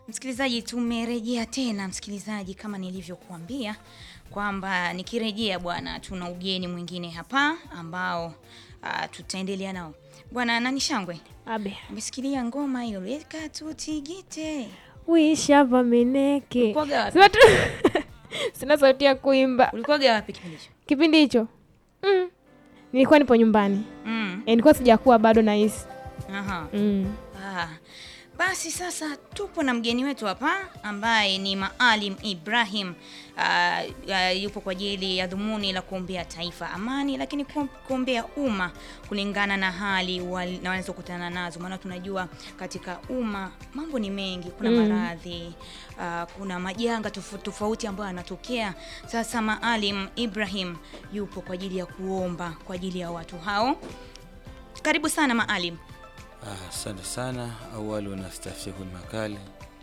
Msikilizaji, tumerejea tena msikilizaji, kama nilivyokuambia kwamba nikirejea bwana, tuna ugeni mwingine hapa ambao uh, tutaendelea nao bwana. Nani Shangwe, Abe. umesikilia ngoma hiyo leka tutigite? Wisha vameneke. Ulikuwaga wapi? Sina tu- Sina sauti ya kuimba. Ulikuwaga wapi kipindi hicho? Kipindi hicho. Mm. Nilikuwa nipo nyumbani. Mm. E, nilikuwa sijakuwa bado nahisi. Aha. Mm. Ah, basi sasa tupo na mgeni wetu hapa ambaye ni Maalim Ibrahim. Ah, ah, yupo kwa ajili ya dhumuni la kuombea taifa amani, lakini ku- kuombea umma kulingana na hali wal- na wanazokutana nazo, maana tunajua katika umma mambo ni mengi, kuna Mm. maradhi ah, kuna majanga tofauti tofauti ambayo yanatokea. Sasa Maalim Ibrahim yupo kwa ajili ya kuomba kwa ajili ya watu hao. Karibu sana Maalim. Ah, Asante sana. Awalu nastaftihu lmakali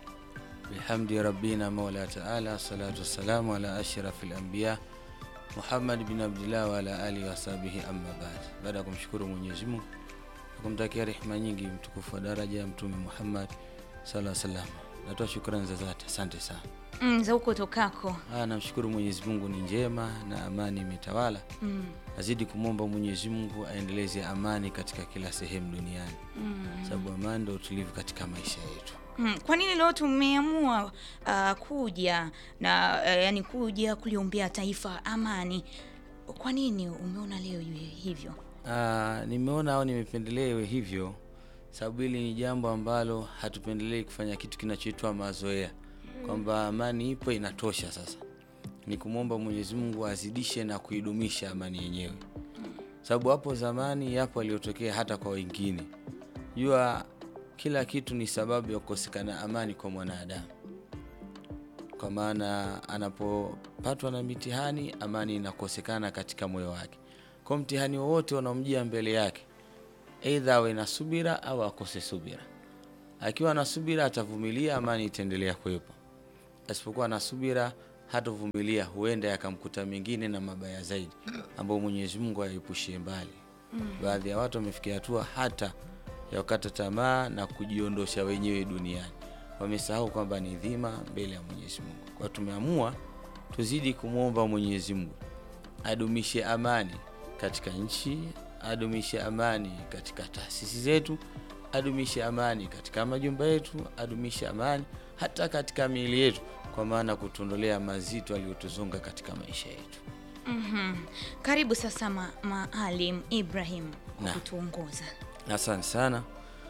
bihamdi rabbina maula taala salatu wassalamu ala ashrafi lambiya Muhammad bin Abdillah wa ala alihi wasahbihi amma baad. Baada ya kumshukuru Mwenyezi Mungu na kumtakia rehema nyingi mtukufu wa daraja ya Mtume Muhammad sallallahu alaihi wasallam, natoa shukrani za dhati, asante sana. Mm, za huko tokako. Ah, namshukuru Mwenyezi Mungu ni njema na amani imetawala. Mm, Azidi kumwomba Mwenyezi Mungu aendeleze amani katika kila sehemu duniani, mm, sababu amani ndio utulivu katika maisha yetu. mm. Kwa nini leo tumeamua uh, kuja na uh, yani kuja kuliombea taifa amani? Kwa nini umeona leo iwe hivyo? Ah, nimeona au nimependelea iwe hivyo sababu hili ni jambo ambalo hatupendelei kufanya kitu kinachoitwa mazoea, kwamba amani ipo inatosha. Sasa ni kumwomba Mwenyezi Mungu azidishe na kuidumisha amani yenyewe, sababu hapo zamani yapo aliyotokea hata kwa wengine. Jua kila kitu ni sababu ya kukosekana amani kwa mwanadamu, kwa maana anapopatwa na mitihani, amani inakosekana katika moyo wake. Kwa mtihani wowote unaomjia mbele yake, aidha awe na subira au akose subira. Akiwa na subira atavumilia, amani itaendelea kuwepo. Asipokuwa na subira, hatovumilia, huenda yakamkuta mengine na mabaya zaidi, ambayo Mwenyezi Mungu aepushie mbali. Baadhi ya watu wamefikia hatua hata ya kukata tamaa na kujiondosha wenyewe duniani, wamesahau kwamba ni dhima mbele ya Mwenyezi Mungu. Kwa tumeamua tuzidi kumwomba Mwenyezi Mungu adumishe amani katika nchi, adumishe amani katika taasisi zetu, adumishe amani katika majumba yetu, adumishe amani hata katika miili yetu, kwa maana kutuondolea mazito aliyotuzunga katika maisha yetu. Mhm. Karibu sasa ma Maalim Ibrahim kwa Na. kutuongoza. Asante sana.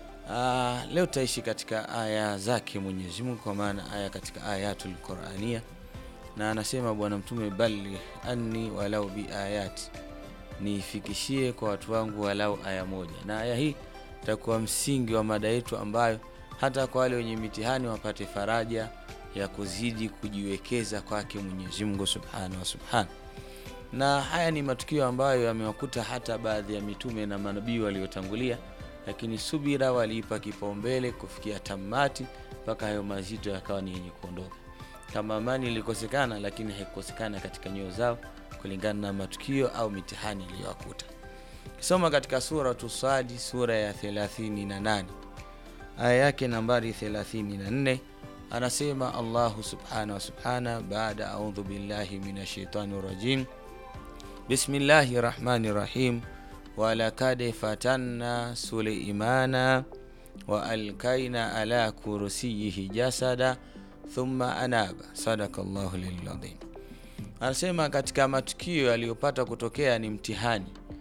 Ah, leo tutaishi katika aya zake Mwenyezi Mungu, kwa maana aya katika ayatul Qurania, na anasema Bwana Mtume, balligh anni walau bi ayati, niifikishie kwa watu wangu walau aya moja. Na aya hii itakuwa msingi wa mada yetu, ambayo hata kwa wale wenye mitihani wapate faraja ya kuzidi kujiwekeza kwake Mwenyezi Mungu subhanahu wa subhanahu na haya ni matukio ambayo yamewakuta hata baadhi ya mitume na manabii waliotangulia, lakini subira waliipa kipaumbele kufikia tamati mpaka hayo mazito yakawa ni yenye kuondoka. Kama amani ilikosekana, lakini haikukosekana katika nyoyo zao kulingana na matukio au mitihani iliyowakuta. Kisoma katika suratu Sadi, sura ya 38 aya yake nambari 34, anasema Allahu subhanahu wa subhana baada audhu billahi minash shaitani rajim Bismillahi rahmani rahim walakad fatanna Suleimana wa alkaina ala kursiyihi jasada thumma anaba. Sadaka llahu liladhim. Anasema katika matukio yaliyopata kutokea ni mtihani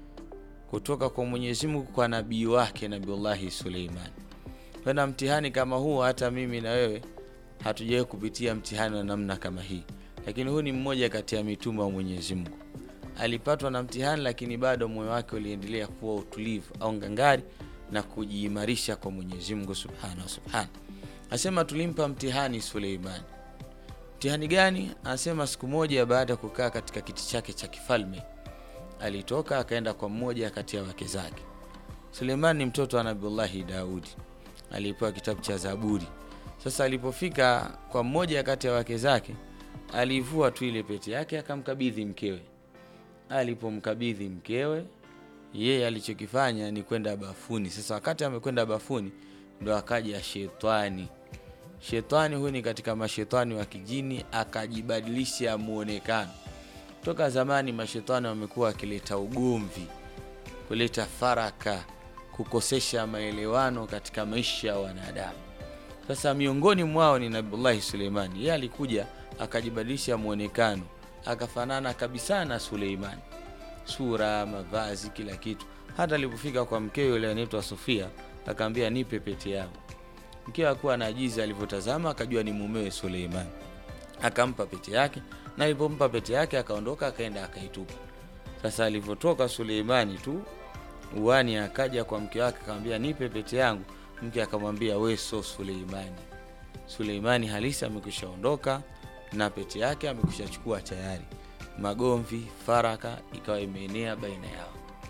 kutoka kwa Mwenyezi Mungu kwa nabii wake Nabiullahi Suleiman. Kwena mtihani kama huu, hata mimi na wewe hatujawahi kupitia mtihani wa namna kama hii, lakini huu ni mmoja kati ya mitume wa Mwenyezi Mungu alipatwa na mtihani lakini bado moyo wake uliendelea kuwa utulivu au ngangari na kujiimarisha kwa Mwenyezi Mungu subhanahu wa subhanahu. Anasema tulimpa mtihani Suleimani. Mtihani gani? Anasema siku moja baada ya kukaa katika kiti chake cha kifalme alitoka akaenda kwa mmoja kati ya wake zake. Suleimani ni mtoto wa Nabiullahi Daudi, alipewa kitabu cha Zaburi. Sasa alipofika kwa mmoja kati ya wake zake, alivua tu ile pete yake akamkabidhi mkewe. Alipomkabidhi mkewe, yeye alichokifanya ni kwenda bafuni. Sasa wakati amekwenda bafuni, ndo akaja shetani shetani huyu ni katika mashetani wa kijini akajibadilisha muonekano toka zamani mashetani wamekuwa wakileta ugomvi kuleta faraka kukosesha maelewano katika maisha ya wanadamu sasa miongoni mwao ni nabiullahi suleimani yeye alikuja akajibadilisha mwonekano akafanana kabisa na suleimani sura mavazi kila kitu hata alipofika kwa mkeo yule anaitwa sofia akaambia nipe pete yangu mkeo akuwa anajiza alivyotazama akajua ni mumewe suleimani akampa pete yake na alipompa pete yake akaondoka akaenda akaitupa sasa alivyotoka suleimani tu uani akaja kwa mke wake akamwambia nipe pete yangu mke akamwambia we so suleimani suleimani halisi amekwisha ondoka na pete yake amekwisha chukua tayari magomvi faraka ikawa imeenea baina yao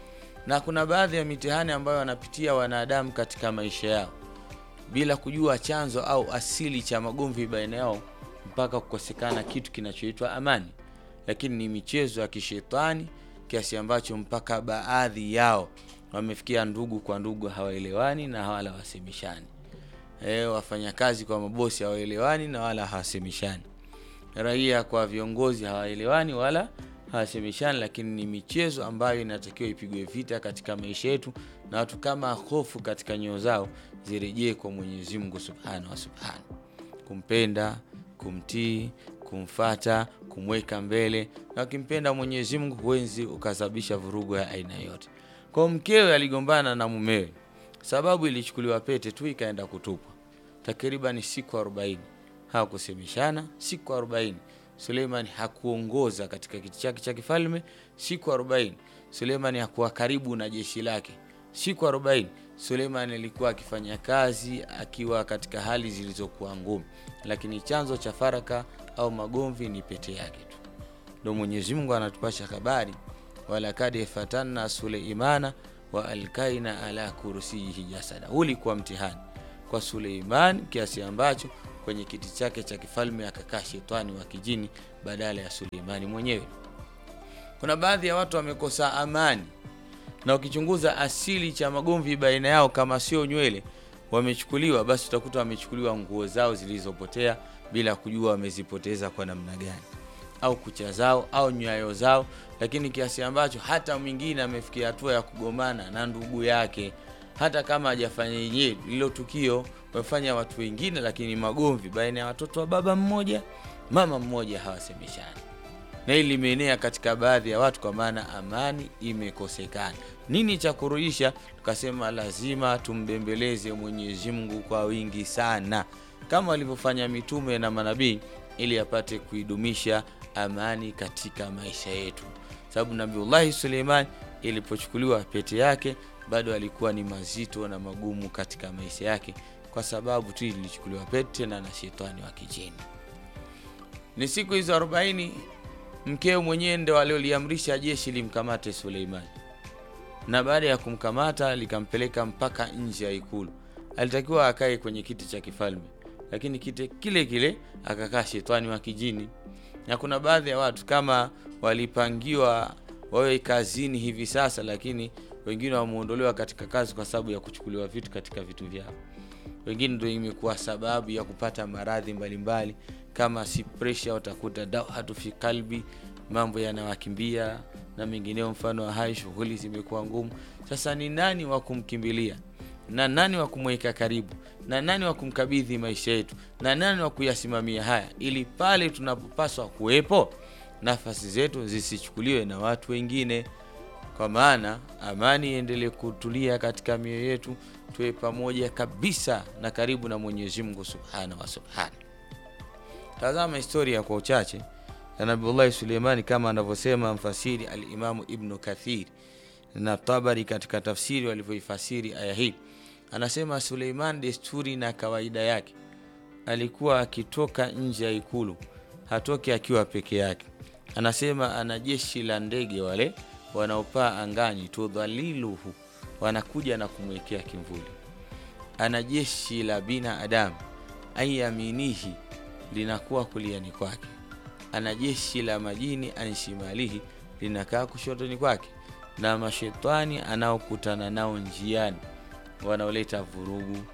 na kuna baadhi ya mitihani ambayo wanapitia wanadamu katika maisha yao bila kujua chanzo au asili cha magomvi baina yao mpaka kukosekana kitu kinachoitwa amani lakini ni michezo ya kishetani kiasi ambacho mpaka baadhi yao wamefikia ndugu kwa ndugu hawaelewani na wala hawasemeshani e, wafanyakazi kwa mabosi hawaelewani na wala hawasemeshani raia kwa viongozi hawaelewani wala hawasemeshani lakini ni michezo ambayo inatakiwa ipigwe vita katika maisha yetu na watu kama hofu katika nyoyo zao zirejee kwa mwenyezi mungu subhanahu wa subhanahu kumpenda kumtii kumfata kumweka mbele na ukimpenda mwenyezi mungu huwezi ukasababisha vurugu ya aina yote kwao mkewe aligombana na mumewe sababu ilichukuliwa pete tu ikaenda kutupwa takriban siku 40 hawakusemeshana siku 40 suleimani hakuongoza katika kiti chake cha kifalme siku 40 suleimani hakuwa karibu na jeshi lake siku 40 suleimani alikuwa akifanya kazi akiwa katika hali zilizokuwa ngumu lakini chanzo cha faraka au magomvi ni pete yake tu ndo mwenyezi mungu anatupasha habari walakad fatanna suleimana wa alkaina ala kursiyihi jasada huu ulikuwa mtihani kwa suleiman kiasi ambacho kwenye kiti chake cha kifalme akakaa shetani wa kijini badala ya suleimani mwenyewe kuna baadhi ya watu wamekosa amani na ukichunguza asili cha magomvi baina yao kama sio nywele wamechukuliwa basi utakuta wamechukuliwa nguo zao zilizopotea bila kujua wamezipoteza kwa namna gani au kucha zao au nyayo zao lakini kiasi ambacho hata mwingine amefikia hatua ya kugomana na ndugu yake hata kama hajafanya yenyewe lilo tukio wamefanya watu wengine lakini magomvi baina ya watoto wa baba mmoja mama mmoja hawasemeshani na hili limeenea katika baadhi ya watu kwa maana amani imekosekana nini cha kurudisha tukasema lazima tumbembeleze mwenyezi mungu kwa wingi sana kama walivyofanya mitume na manabii ili apate kuidumisha amani katika maisha yetu sababu nabiullahi suleiman ilipochukuliwa pete yake bado alikuwa ni mazito na magumu katika maisha yake kwa sababu tu ilichukuliwa pete na na shetani wa kijini ni siku hizo 40 mkeo mwenyewe ndo alioliamrisha jeshi limkamate suleimani na baada ya kumkamata likampeleka mpaka nje ya ikulu alitakiwa akae kwenye kiti cha kifalme lakini kiti kile kile akakaa shetani wa kijini na kuna baadhi ya watu kama walipangiwa wawe kazini hivi sasa lakini wengine wameondolewa katika kazi kwa sababu ya kuchukuliwa vitu katika vitu vyao wengine ndo imekuwa sababu ya kupata maradhi mbalimbali kama si presha utakuta dawhatu fi kalbi mambo yanawakimbia na mengineo mfano wa hayo shughuli zimekuwa ngumu sasa ni nani wa kumkimbilia na nani wa kumweka karibu na nani wa kumkabidhi maisha yetu na nani wa kuyasimamia haya ili pale tunapopaswa kuwepo nafasi zetu zisichukuliwe na watu wengine kwa maana amani iendelee kutulia katika mioyo yetu tuwe pamoja kabisa na karibu na mwenyezi mungu subhanahu wa subhana tazama historia kwa uchache ya nabiullahi suleimani kama anavyosema mfasiri alimamu ibnu kathir na tabari katika tafsiri walivyoifasiri aya hii anasema suleiman desturi na kawaida yake alikuwa akitoka nje ya ikulu hatoki akiwa peke yake anasema ana jeshi la ndege wale wanaopaa angani tudhaliluhu wanakuja na kumwekea kimvuli ana jeshi la binadamu anyaminihi linakuwa kuliani kwake ana jeshi la majini anshimalihi linakaa kushotoni kwake na mashetani anaokutana nao njiani wanaoleta vurugu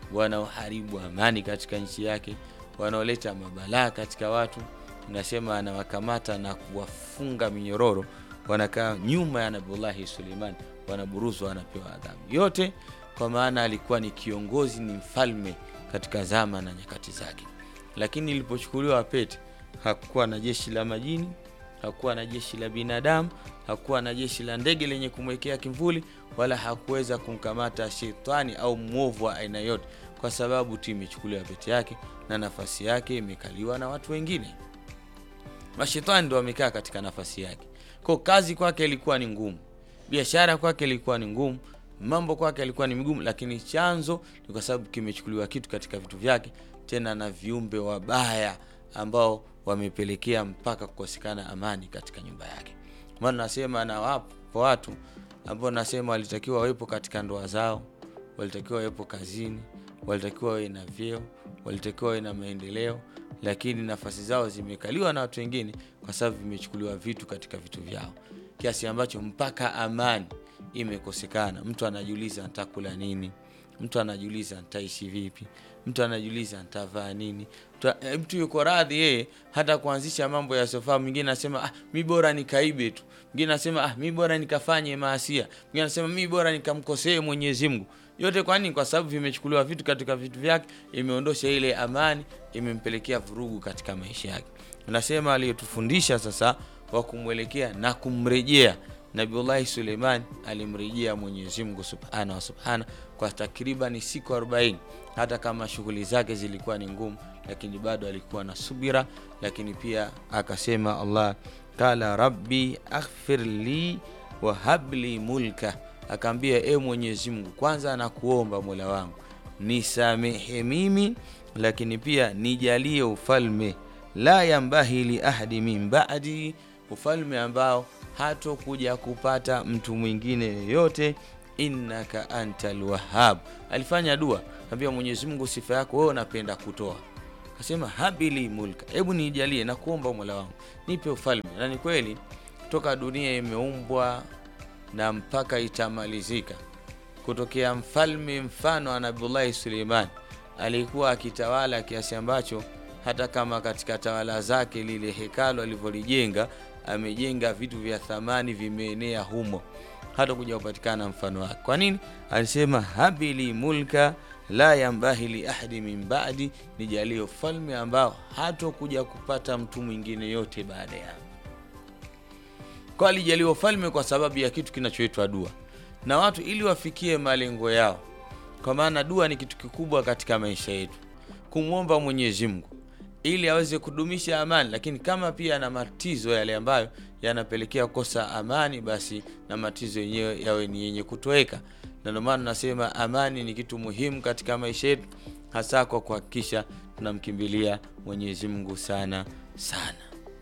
wanaoharibu amani katika nchi yake, wanaoleta mabalaa katika watu. Nasema anawakamata na kuwafunga minyororo, wanakaa nyuma ya Nabiullahi Suleiman, wanaburuzwa, wanapewa adhabu yote, kwa maana alikuwa ni kiongozi, ni mfalme katika zama na nyakati zake. Lakini ilipochukuliwa pete, hakukuwa na jeshi la majini, hakuwa na jeshi la binadamu, hakuwa na jeshi la ndege lenye kumwekea kimvuli, wala hakuweza kumkamata shetani au mwovu wa aina yote, kwa sababu tu imechukuliwa pete yake na nafasi yake imekaliwa na watu wengine. Mashetani ndo wamekaa katika nafasi yake. Kwa kazi kwake ilikuwa ni ngumu, biashara kwake ilikuwa ni ngumu, mambo kwake ilikuwa ni migumu, lakini chanzo ni kwa sababu kimechukuliwa kitu katika vitu vyake, tena na viumbe wabaya ambao wamepelekea mpaka kukosekana amani katika nyumba yake. Maana nasema na wapo watu ambao nasema walitakiwa wawepo katika ndoa zao, walitakiwa wawepo kazini, walitakiwa wawe na vyeo, walitakiwa wawe na maendeleo, lakini nafasi zao zimekaliwa na watu wengine, kwa sababu vimechukuliwa vitu katika vitu vyao, kiasi ambacho mpaka amani imekosekana. Mtu anajiuliza nitakula nini, mtu anajiuliza nitaishi vipi, mtu anajiuliza nitavaa nini. Mtu, eh, mtu yuko radhi yeye hata kuanzisha mambo ya sofa. Mwingine anasema ah, mi bora nikaibe tu, mwingine anasema ah, mi bora nikafanye maasia, mwingine anasema mi bora nikamkosee Mwenyezi Mungu. Yote kwa nini? Kwa sababu vimechukuliwa vitu katika vitu vyake, imeondosha ile amani, imempelekea vurugu katika maisha yake. Nasema aliyotufundisha sasa wa kumwelekea na kumrejea Nabiullahi Suleiman alimrejea Mwenyezi Mungu subhana wa subhana kwa takribani siku 40 hata kama shughuli zake zilikuwa ni ngumu, lakini bado alikuwa na subira. Lakini pia akasema Allah kala rabbi aghfir li wa habli mulka, akaambia e Mwenyezi Mungu, kwanza nakuomba mola wangu nisamehe mimi, lakini pia nijalie ufalme la yambahi li ahadi min ba'di, ufalme ambao hatokuja kupata mtu mwingine yoyote. innaka antal wahhab. Alifanya dua, kaambia Mwenyezi Mungu, sifa yako wewe unapenda kutoa. Akasema habili mulka, hebu nijalie na kuomba mola wangu nipe ufalme. Na ni kweli toka dunia imeumbwa na mpaka itamalizika, kutokea mfalme mfano wa Nabiullahi Suleiman alikuwa akitawala kiasi ambacho hata kama katika tawala zake lile hekalo alivyolijenga amejenga vitu vya thamani vimeenea humo, hata kuja kupatikana mfano wake. Kwa nini? Alisema habili mulka la yambahi li ahadi min ba'di, nijalie ufalme ambao hatokuja kupata mtu mwingine yote baada ya kwa. Alijaliwa ufalme kwa sababu ya kitu kinachoitwa dua, na watu ili wafikie malengo yao, kwa maana dua ni kitu kikubwa katika maisha yetu, kumwomba Mwenyezi Mungu ili aweze kudumisha amani, lakini kama pia na matizo yale ambayo yanapelekea kukosa amani, basi na matizo yenyewe yawe ni yenye kutoweka. Na ndio maana nasema amani ni kitu muhimu katika maisha yetu, hasa kwa kuhakikisha tunamkimbilia Mwenyezi Mungu sana sana.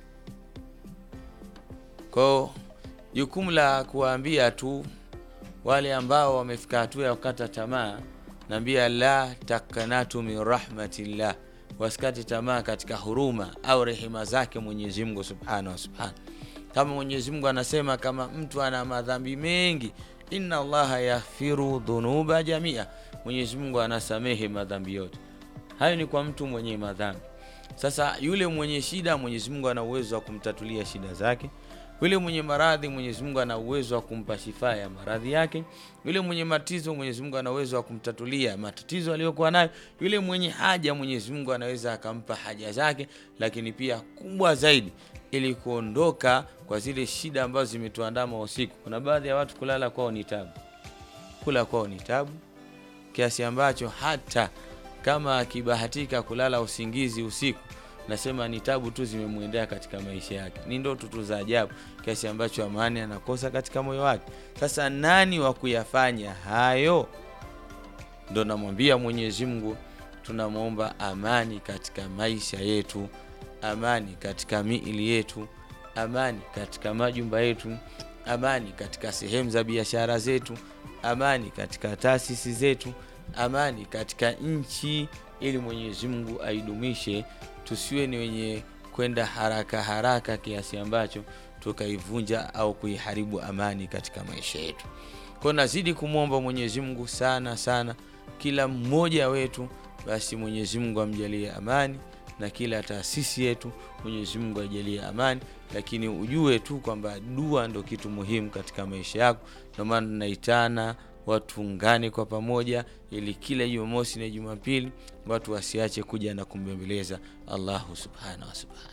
Kwao jukumu la kuwaambia tu wale ambao wamefika hatua ya kukata tamaa, naambia la takanatu min rahmatillah wasikate tamaa katika huruma au rehema zake Mwenyezi Mungu subhanahu wa subhana. Kama Mwenyezi Mungu anasema kama mtu ana madhambi mengi, inna Allaha yaghfiru dhunuba jamia, Mwenyezi Mungu anasamehe madhambi yote. Hayo ni kwa mtu mwenye madhambi. Sasa yule mwenye shida, Mwenyezi Mungu ana uwezo wa kumtatulia shida zake. Yule mwenye maradhi, Mwenyezi Mungu ana uwezo wa kumpa shifa ya maradhi yake. Yule mwenye matatizo, Mwenyezi Mungu ana uwezo wa kumtatulia matatizo aliyokuwa nayo. Yule mwenye haja, Mwenyezi Mungu anaweza akampa haja zake, lakini pia kubwa zaidi, ili kuondoka kwa zile shida ambazo zimetuandama usiku. Kuna baadhi ya watu kulala kwao ni tabu, kula kwao ni tabu, kiasi ambacho hata kama akibahatika kulala usingizi usiku nasema ni tabu tu zimemwendea katika maisha yake, ni ndoto tu za ajabu, kiasi ambacho amani anakosa katika moyo wake. Sasa nani wa kuyafanya hayo? Ndo namwambia Mwenyezi Mungu, tunamwomba amani katika maisha yetu, amani katika miili yetu, amani katika majumba yetu, amani katika sehemu za biashara zetu, amani katika taasisi zetu, amani katika nchi, ili Mwenyezi Mungu aidumishe tusiwe ni wenye kwenda haraka haraka kiasi ambacho tukaivunja au kuiharibu amani katika maisha yetu. Kwa nazidi kumwomba Mwenyezi Mungu sana sana kila mmoja wetu basi Mwenyezi Mungu amjalie amani na kila taasisi yetu Mwenyezi Mungu ajalie amani, lakini ujue tu kwamba dua ndo kitu muhimu katika maisha yako. Ndio maana tunaitana watu ungane kwa pamoja, ili kila Jumamosi na Jumapili watu wasiache kuja na kumbembeleza Allahu subhanahu wa subhana.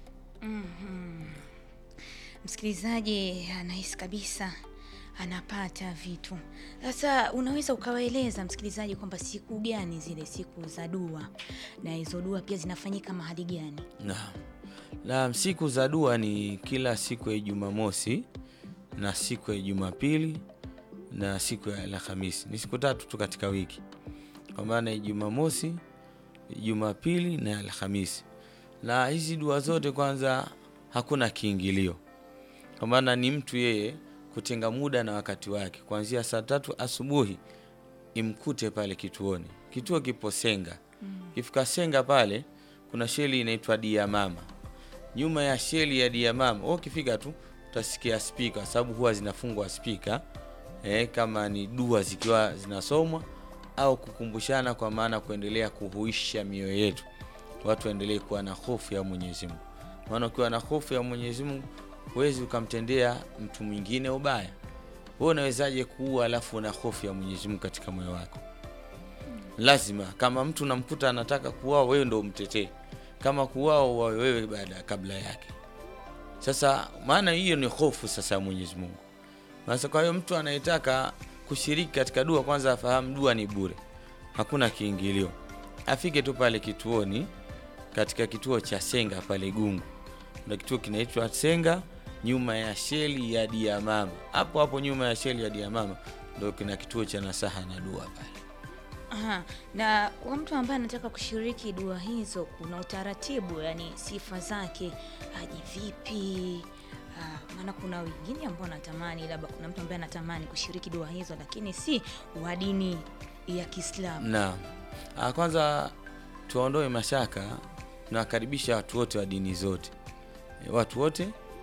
Msikilizaji anahisi kabisa anapata vitu. Sasa unaweza ukawaeleza msikilizaji kwamba siku gani zile siku za dua na hizo dua pia zinafanyika mahali gani? Naam. Naam, siku za dua ni kila siku ya Jumamosi na siku ya Jumapili na siku ya Alhamisi. Ni siku tatu tu katika wiki, kwa maana ya Jumamosi, Jumapili na Alhamisi. Na hizi dua zote kwanza, hakuna kiingilio, kwa maana ni mtu yeye kutenga muda na wakati wake, kuanzia saa tatu asubuhi imkute pale kituoni. Kituo kipo Senga. Kifika Senga pale kuna sheli inaitwa Dia Mama. Nyuma ya sheli ya Dia Mama, wewe ukifika tu utasikia spika, sababu huwa zinafungwa spika eh, kama ni dua zikiwa zinasomwa au kukumbushana, kwa maana kuendelea kuhuisha mioyo yetu, watu waendelee kuwa na hofu ya Mwenyezi Mungu. Maana ukiwa na hofu ya Mwenyezi Mungu huwezi ukamtendea mtu mwingine ubaya. Wewe unawezaje kuua alafu una hofu ya Mwenyezi Mungu katika moyo wako? Lazima kama mtu unamkuta anataka kuuawa, wewe ndo umtetee. Kama kuuawa, uwawe wewe baada kabla yake. Sasa maana hiyo ni hofu sasa ya Mwenyezi Mungu. Sasa kwa hiyo mtu anayetaka kushiriki katika dua, kwanza afahamu dua ni bure, hakuna kiingilio. Afike tu pale kituoni, katika kituo cha Senga pale Gungu, na kituo kinaitwa Senga nyuma ya sheli ya Dia Mama. Hapo hapo nyuma ya sheli ya Dia Mama ndio kina kituo cha nasaha na dua pale. Aha, na kwa mtu ambaye anataka kushiriki dua hizo kuna utaratibu, yani sifa zake aje vipi? Ah, maana kuna wengine ambao wanatamani, labda kuna mtu ambaye anatamani kushiriki dua hizo, lakini si wa dini ya Kiislamu. Naam. Ah, Kwanza tuondoe mashaka, tunawakaribisha watu wote wa dini zote, E, watu wote